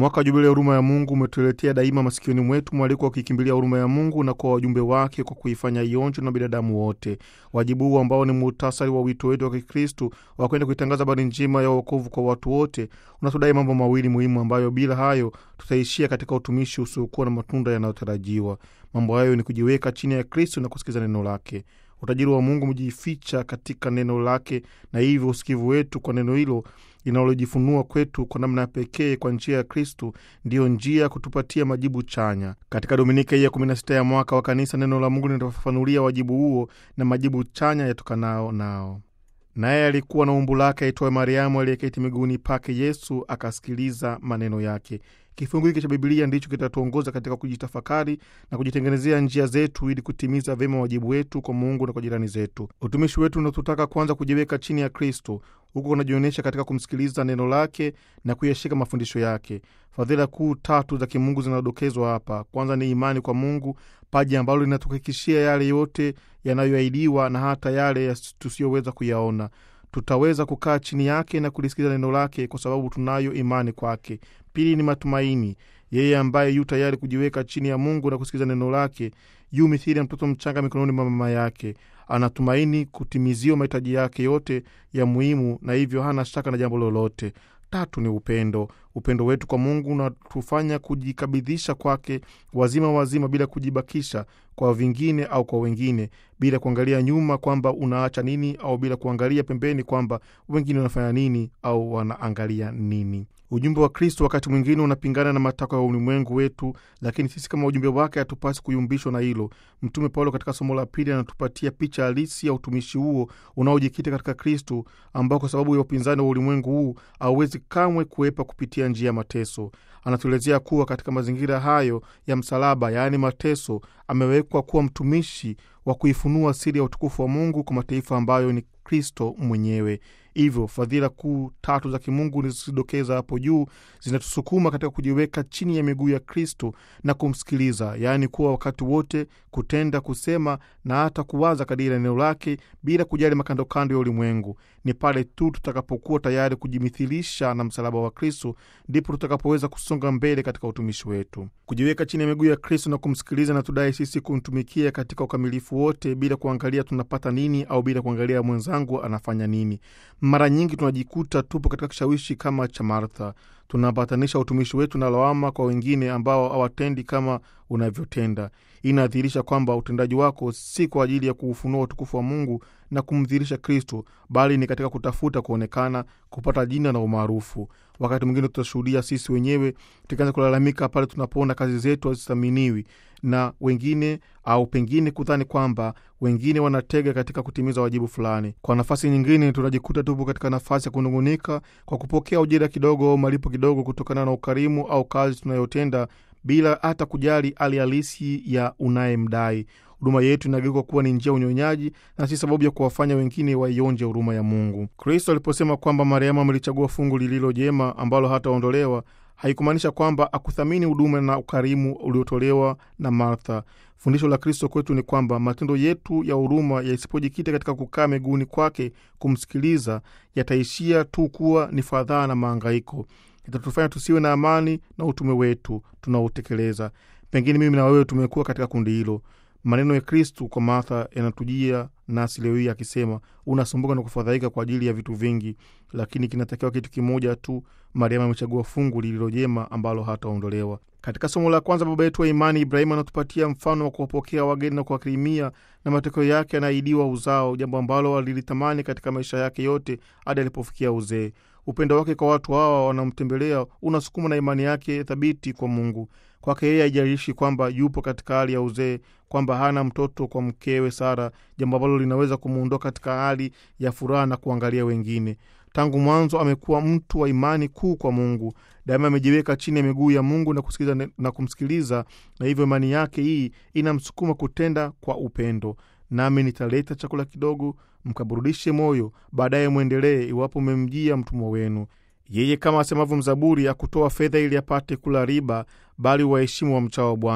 Mwaka wa Jubilia ya huruma ya Mungu umetuletea daima masikioni mwetu mwaliko wa kuikimbilia huruma ya Mungu na kwa wajumbe wake kwa kuifanya ionjwe na binadamu wote. Wajibu huu ambao ni muhtasari wa wito wetu wa Kikristu wa kwenda kuitangaza habari njema ya wokovu kwa watu wote unatudai mambo mawili muhimu ambayo bila hayo tutaishia katika utumishi usiokuwa na matunda yanayotarajiwa. Mambo hayo ni kujiweka chini ya Kristu na kusikiza neno lake. Utajiri wa Mungu umejificha katika neno lake, na hivyo usikivu wetu kwa neno hilo linalojifunua kwetu kwa namna ya pekee kwa njia ya Kristu ndiyo njia ya kutupatia majibu chanya. Katika dominika hii ya 16 ya mwaka wa Kanisa, neno la Mungu linatufafanulia wajibu huo na majibu chanya yatokanao nao. Naye alikuwa na umbu lake aitwaye Mariamu, aliyeketi miguuni pake Yesu, akasikiliza maneno yake. Kifungu hiki cha Bibilia ndicho kitatuongoza katika kujitafakari na kujitengenezea njia zetu ili kutimiza vyema wajibu wetu kwa Mungu na kwa jirani zetu. Utumishi wetu unatutaka kwanza kujiweka chini ya Kristo, huku kunajionyesha katika kumsikiliza neno lake na kuyashika mafundisho yake. Fadhila kuu tatu za kimungu zinadokezwa hapa. Kwanza ni imani kwa Mungu, paji ambalo linatuhakikishia yale yote yanayoahidiwa na hata yale tusiyoweza kuyaona. Tutaweza kukaa chini yake na kulisikiza neno lake kwa sababu tunayo imani kwake. Pili ni matumaini. Yeye ambaye yu tayari kujiweka chini ya Mungu na kusikiza neno lake yu mithili ya mtoto mchanga mikononi mwa mama yake. Anatumaini kutimiziwa mahitaji yake yote ya muhimu, na hivyo hana shaka na jambo lolote. Tatu ni upendo. Upendo wetu kwa Mungu unatufanya kujikabidhisha kwake wazima wazima, bila kujibakisha kwa vingine au kwa wengine, bila kuangalia nyuma kwamba unaacha nini, au bila kuangalia pembeni kwamba wengine wanafanya nini au wanaangalia nini. Ujumbe wa Kristo wakati mwingine unapingana na matakwa ya ulimwengu wetu, lakini sisi kama ujumbe wake hatupasi kuyumbishwa na hilo. Mtume Paulo katika somo la pili anatupatia picha halisi ya utumishi huo unaojikita katika Kristo, ambao kwa sababu ya upinzani wa ulimwengu huu hauwezi kamwe kuepa kupitia njia ya mateso. Anatuelezea kuwa katika mazingira hayo ya msalaba, yaani mateso, amewekwa kuwa mtumishi wa kuifunua siri ya utukufu wa Mungu kwa mataifa ambayo ni Kristo mwenyewe. Hivyo fadhila kuu tatu za kimungu nilizodokeza hapo juu zinatusukuma katika kujiweka chini ya miguu ya Kristo na kumsikiliza, yaani kuwa wakati wote kutenda, kusema na hata kuwaza kadiri ya neno lake bila kujali makandokando ya ulimwengu. Ni pale tu tutakapokuwa tayari kujimithilisha na msalaba wa Kristo ndipo tutakapoweza kusonga mbele katika utumishi wetu. Kujiweka chini ya miguu ya Kristo na kumsikiliza na tudai sisi kumtumikia katika ukamilifu wote bila kuangalia tunapata nini au bila kuangalia mwenzangu anafanya nini. Mara nyingi tunajikuta tupo katika kishawishi kama cha Martha. Tunapatanisha utumishi wetu na lawama kwa wengine ambao hawatendi kama unavyotenda. Hii inadhihirisha kwamba utendaji wako si kwa ajili ya kuufunua utukufu wa Mungu na kumdhihirisha Kristo, bali ni katika kutafuta kuonekana, kupata jina na umaarufu. Wakati mwingine tutashuhudia sisi wenyewe tukianza kulalamika pale tunapoona kazi zetu hazithaminiwi na wengine, au pengine kudhani kwamba wengine wanatega katika kutimiza wajibu fulani. Kwa nafasi nyingine, tunajikuta tupo katika nafasi ya kunung'unika kwa kupokea ujira kidogo au malipo kidogo kutokana na ukarimu au kazi tunayotenda bila hata kujali hali halisi ya unayemdai. Huduma yetu inageuka kuwa ni njia ya unyonyaji na si sababu ya kuwafanya wengine waionje huruma ya Mungu. Kristo aliposema kwamba Mariamu amelichagua fungu lililo jema ambalo hataondolewa, haikumaanisha kwamba akuthamini huduma na ukarimu uliotolewa na Martha. Fundisho la Kristo kwetu ni kwamba matendo yetu ya huruma yasipojikita katika kukaa miguuni kwake kumsikiliza, yataishia tu kuwa ni fadhaa na maangaiko itatufanya tusiwe na amani na utume wetu tunaotekeleza. Pengine mimi na wewe tumekuwa katika kundi hilo. Maneno ya Kristu kwa Martha yanatujia nasi leo hii akisema, unasumbuka na kufadhaika kwa ajili ya vitu vingi, lakini kinatakiwa kitu kimoja tu. Mariamu amechagua fungu lililo jema ambalo hataondolewa. Katika somo la kwanza, baba yetu wa imani Ibrahimu anatupatia mfano wa kuwapokea wageni na kuwakirimia, na matokeo yake anaahidiwa uzao, jambo ambalo alilitamani katika maisha yake yote hadi alipofikia uzee. Upendo wake kwa watu hawa wanamtembelea unasukuma na imani yake thabiti kwa Mungu. Kwake yeye haijalishi kwamba yupo katika hali ya uzee, kwamba hana mtoto kwa mkewe Sara, jambo ambalo linaweza kumuondoa katika hali ya furaha na kuangalia wengine. Tangu mwanzo amekuwa mtu wa imani kuu kwa Mungu. Daima amejiweka chini ya miguu ya Mungu na kusikiliza na kumsikiliza, na hivyo imani yake hii inamsukuma kutenda kwa upendo. Nami nitaleta chakula kidogo, mkaburudishe moyo, baadaye mwendelee, iwapo mmemjia mtumwa wenu. Yeye kama asemavyo mzaburi, akutoa fedha ili apate kula riba, bali waheshimu wa mchao wa Bwana.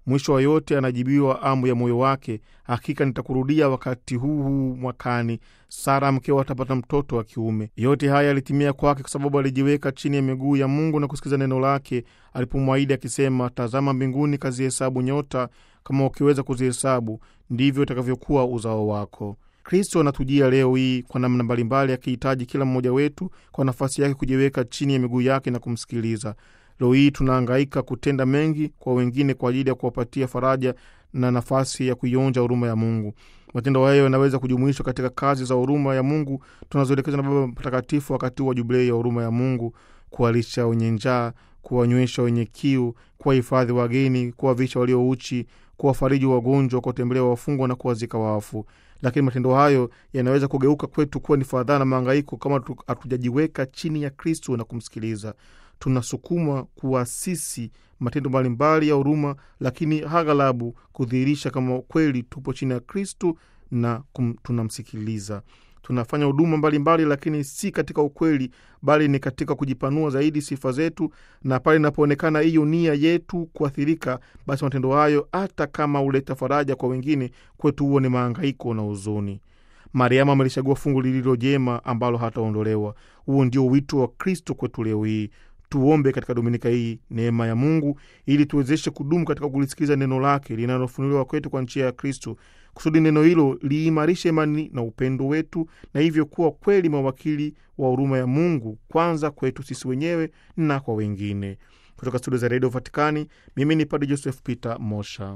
Mwisho wa yote anajibiwa amu ya moyo wake, hakika nitakurudia wakati huu huu mwakani, Sara mkeo atapata mtoto wa kiume. Yote haya yalitimia kwake kwa sababu alijiweka chini ya miguu ya Mungu na kusikiza neno lake alipomwahidi akisema, tazama mbinguni, kazihesabu nyota, kama ukiweza kuzihesabu ndivyo itakavyokuwa uzao wako. Kristo anatujia leo hii kwa namna mbalimbali, akihitaji kila mmoja wetu kwa nafasi yake kujiweka chini ya miguu yake na kumsikiliza. Leo hii tunahangaika kutenda mengi kwa wengine kwa ajili ya kuwapatia faraja na nafasi ya kuionja huruma ya Mungu. Matendo hayo yanaweza kujumuishwa katika kazi za huruma ya Mungu tunazoelekezwa na Baba Mtakatifu wakati wa jubilei ya huruma ya Mungu: kuwalisha wenye njaa, kuwanywesha wenye kiu, kuwahifadhi wageni, kuwavisha waliouchi, kuwafariji wagonjwa, kuwatembelea wafungwa na kuwazika wafu. Lakini matendo hayo yanaweza kugeuka kwetu kuwa ni fadhaa na mahangaiko kama hatujajiweka chini ya Kristo na kumsikiliza. Tunasukumwa kuasisi matendo mbalimbali ya huruma, lakini aghalabu kudhihirisha kama kweli tupo chini ya Kristo na kum, tunamsikiliza. Tunafanya huduma mbalimbali, lakini si katika ukweli, bali ni katika kujipanua zaidi sifa zetu, na pale inapoonekana hiyo nia yetu kuathirika, basi matendo hayo hata kama huleta faraja kwa wengine, kwetu huo ni mahangaiko na huzuni. Mariamu amelichagua fungu lililo jema ambalo hataondolewa. Huo ndio wito wa Kristo kwetu leo hii. Tuombe katika dominika hii neema ya Mungu ili tuwezeshe kudumu katika kulisikiliza neno lake linalofunuliwa kwetu kwa njia ya Kristo, kusudi neno hilo liimarishe imani na upendo wetu, na hivyo kuwa kweli mawakili wa huruma ya Mungu, kwanza kwetu sisi wenyewe na kwa wengine. Kutoka studio za redio Vatikani, mimi ni Padre Joseph Peter Mosha.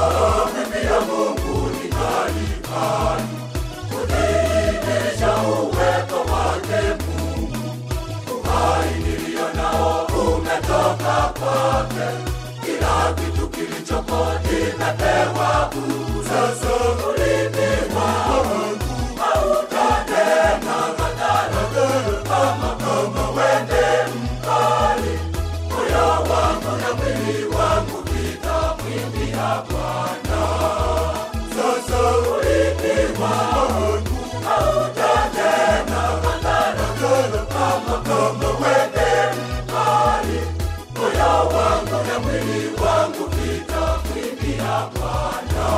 Kila kitu kilichopo kimepewa sasa. Ulimi wangu hautanena madhara, kama kama wende mkali. Moyo wangu na mwili wangu vitamwimbia Bwana. Sasa ulimi wangu hautanena madhara, kama kama wende mkali. Moyo wangu na mwili wangu vitamwimbia Bwana.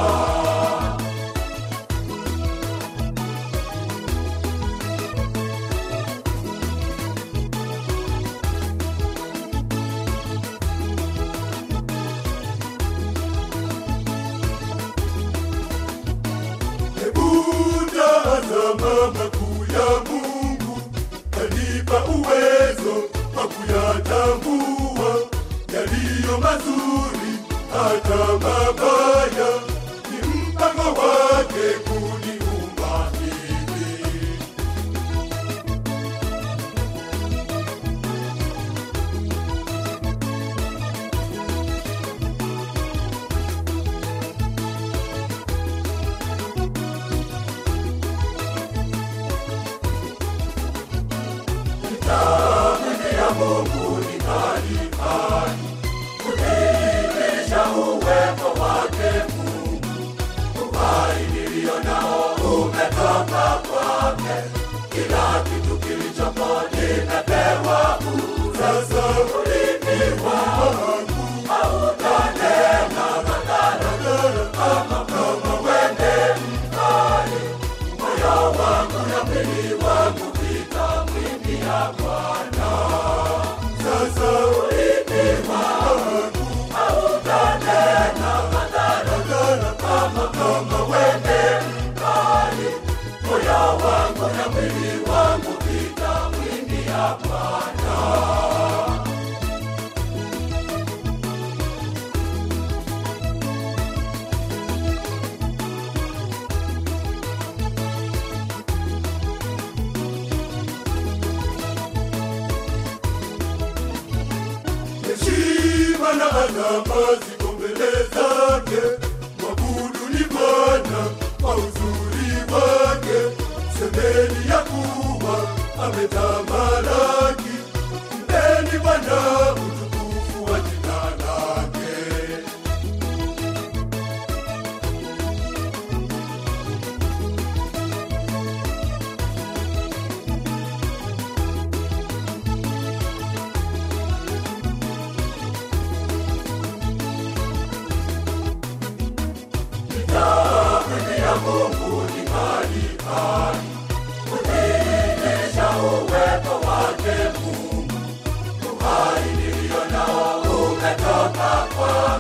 Hebu tazama makuu ya Mungu, kanipa uwezo wa kuyatambua yaliyo mazuri hata mabaya. Ni mpango wake kuniumba hivi. ya Mungu ni kali kali, kudhihirisha uwepo wake Mungu. Uhai nilio nao umetoka kwake, kila kitu kilichopo nimepewa bure. Sasa ulimi wangu hautanena madhara, kama kama wende mkali. Moyo wangu na mwili wangu vitamwimbia Bwana. Sasa ulimi wangu hautanena madhara, kama kama wende mkali. Moyo wangu na mwili wangu vitamwimbia Bwana. heshima na adama ziko mbele zake. Mwabudu ni Bwana kwa uzuri wake, semeni ya kuwa ametamalaki. Mpeni Bwana utukufu wa jina lake.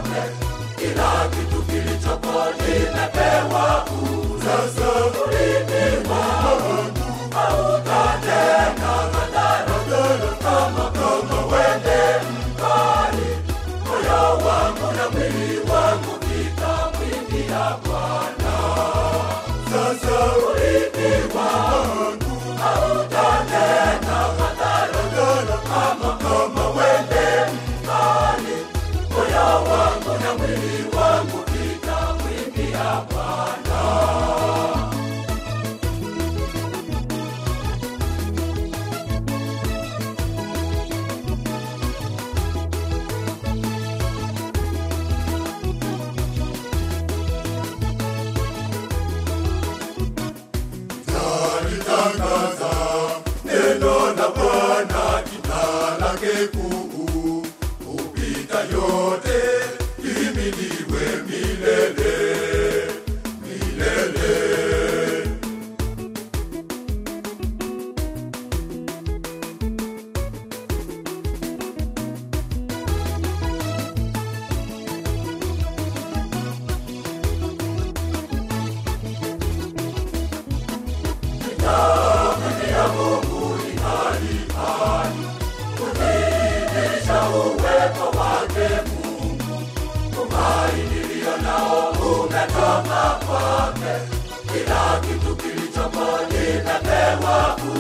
kwake, kila kitu kilichopo nimepewa bure. Sasa urithi wangu hautatenda madhara kama kama wende mbali, moyo wangu na mwili wangu vitamwimbia Bwana. Sasa urithi wangu hautatenda madhara kama kama wende mbali, moyo wangu na mwili wangu vitamwimbia Bwana. Nalitangaza neno la Bwana, jina lake kuu hupita yote, lihimidiwe milele milele. ya Mungu ingali hai, kudhihirisha uwepo wake Mungu. Tumaini iliyo nao umetoka kwake, kila kitu kilichopo nimepewa bure.